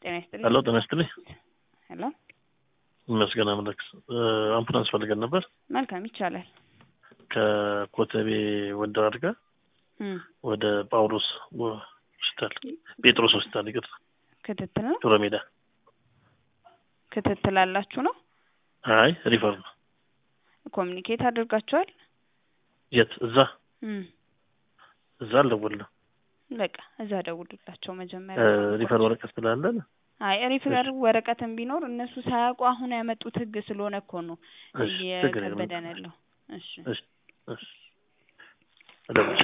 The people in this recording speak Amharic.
ጤና ይስጥልኝ። ሄሎ ጤና ይስጥልኝ። ሄሎ ይመስገን አምላክ። አምቡላንስ ፈልገን ነበር መልካም ይቻላል። ከኮተቤ ወንደር አድጋ እም፣ ወደ ጳውሎስ ሆስፒታል ጴጥሮስ ሆስፒታል ይቅርታ፣ ክትትል ነው ጆሮ ሜዳ። ክትትል አላችሁ ነው? አይ ሪፈር ነው። ኮሚኒኬት አድርጋችኋል? የት? እዛ እም፣ እዛ አልደወልንም። በቃ እዛ ደውሉላቸው እ መጀመሪያ። ሪፈር ወረቀት ስላለን አይ ሪፈር ወረቀትም ቢኖር እነሱ ሳያውቁ አሁን ያመጡት ህግ ስለሆነ እኮ ነው እሺ፣ ችግር የለም። እየከበደን ያለው። እሺ እሺ፣ እሺ እደውልልሻለሁ።